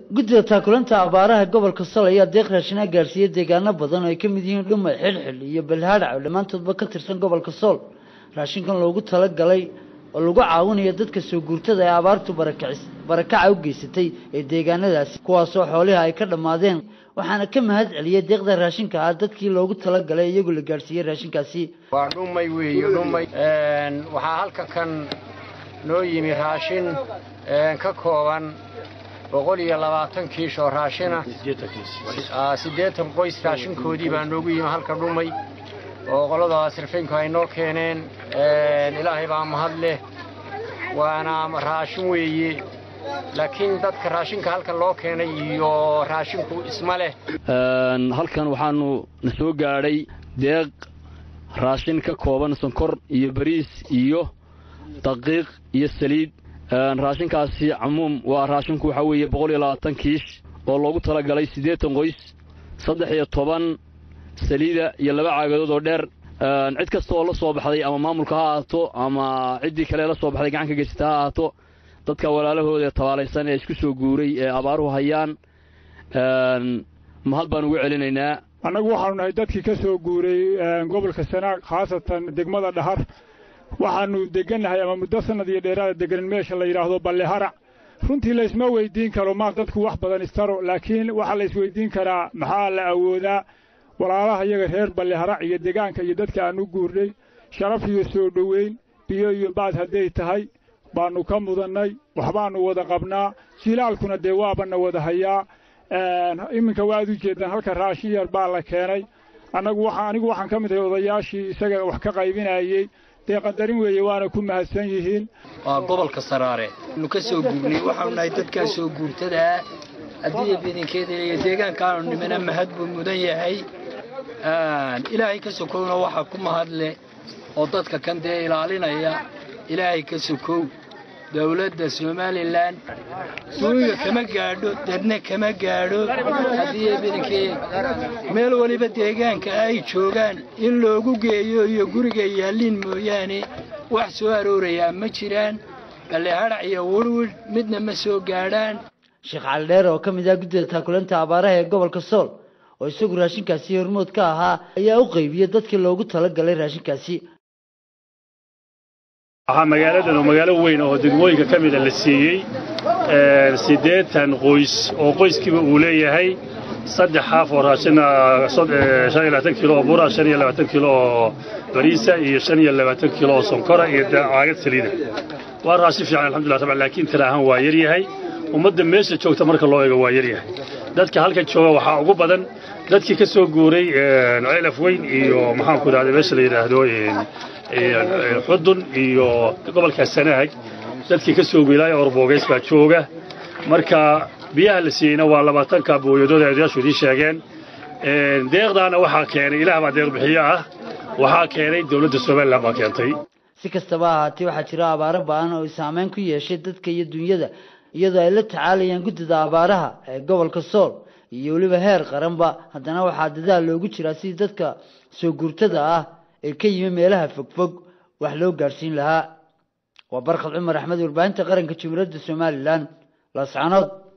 guddida taakulanta abaaraha gobolka sol ayaa deeq raashinaa gaarsiiyey deegaano badan oo ay ka mid yihiin dhumay xilxil iyo balhaadhac oo dhammaantoodba ka tirsan gobolka sool raashinkan loogu talagalay oo lagu caawinayo dadka soo guurtada ee abaartu barakacis barakaca u geysatay ee deegaanadaasi kuwaasoo xoolihii ay ka dhammaadeen waxaana ka mahad celiyey deeqda raashinka ah dadkii loogu talagalay iyagoo la gaarsiiyey raashinkaasi waa dhumay weeye dhumay waxaa halka kan noo yimi raashin ka kooban boqol iyo labaatan kiish oo raashina siddeetan qoys raashinkoodii baa noogu yimi halka dhumay oo qolada sirfinku ay noo keeneen ilaahay baa mahad leh waana raashin weeye laakiin dadka raashinka halkan loo keenay iyo raashinku isma leh halkan waxaanu na soo gaadhay deeq raashin ka kooban sonkor iyo bariis iyo daqiiq iyo saliid raashinkaasi camuum waa raashinku waxaa weeye boqol iyo labaatan kiish oo loogu talagalay siddeetan qoys saddex iyo toban saliida iyo laba caagadood oo dheer cid kasta oo la soo baxday ama maamulka ha ahaato ama ciddii kale la soo baxday gacan ka geysata ha ahaato dadka walaalahooda ee tabaalaysan ee isku soo guuray ee abaaruhu hayaan mahad baan ugu celinaynaa annagu waxaanu nahay dadkii ka soo guuray gobolka sanaag khaasatan degmada dhahar waxaanu degannahay ama muddo sannad iyo dheeraada deganin meesha la yidhaahdo balleharac runtii laysma weydiin karo maa dadku wax badan istaro laakiin waxaa la isweydiin karaa maxaa la awoodaa walaalaha iyaga reer balleharac iyo degaanka iyo dadka aan u guurnay sharaf iyo soo dhoweyn biyo iyo baad hadday tahay baannu ka mudannay waxbaannu wada qabnaa jilaalkuna dee waabana wada hayaa iminka waad u jeeddaan halka raashin yar baa la keenay annagu waxa anigu waxaan ka mid ahay odayaashii isaga wax ka qaybinayey dee qadarin weeye waana ku mahadsan yihiin waa gobolka saraare nu ka soo guurnay waxaanu nahay dadkaa soo guurtadaa haddii bidinkeeda iyo deegaankaanu nimina mahad buu mudan yahay ilaahay ka sokowna waxaa ku mahad leh oo dadka kan dee ilaalinaya ilaahay ka sokow dowladda somalilan suuga kama gaadho dadna kama gaadho haddii bidinkee meel waliba deegaanka ay joogaan in loogu geeyo iyo guriga yaalliin mooyaane wax soo aroorayaa ma jiraan ballehadhac iyo wirwidh midna ma soo gaadhaan sheekh cali dheer oo ka mid ah guddida taakulanta abaaraha ee gobolka sool oo isagu raashinkaasi hormood ka ahaa ayaa u qaybiyey dadkii loogu talagalay raashinkaasi waxaa magaaladan oo magaalo weyn oo degmooyinka ka mida la siiyey siddeetan qoys oo qoyskiiba uu leeyahay saddex xaaf oo raashina shan iyo labaatan kilo oo bura shan iyo labaatan kilo oo bariisa iyo shan iyo labaatan kilo oo sonkora iyo caagad saliida waa raashin fiican alxamdulillah taban laakiin tira ahaan waa yar yahay ummadda meesha joogta marka loo eego waa yar yahay dadka halka jooga waxaa ugu badan dadkii ka soo guuray ceelaf weyn iyo maxaanku idhahda meesha la yidhaahdo xudun iyo gobolka sanaag dadkii ka soo wilaaya orbogeys baa jooga marka biyaha la siiyeyna waa labaatanka booyadood ay odayaashu idiin sheegeen deeqdaana waxaa keenay ilaah baa deeq bixiyo ah waxaa keenay dowladda somalilan baa keentay si kastaba ahaatee waxaa jira abaaro ba-an oo saameyn ku yeeshay dadka iyo dunyada iyadoo ay la tacaalayaan guddida abaaraha ee gobolka sool iyo weliba heer qaranba haddana waxaa dadaal loogu jiraa sidii dadka soo guurtada ah ee ka yimi meelaha fogfog wax loo gaadhsiin lahaa waa barkhad cumar axmed warbaahinta qaranka jumhuuriyadda somalilan laascanood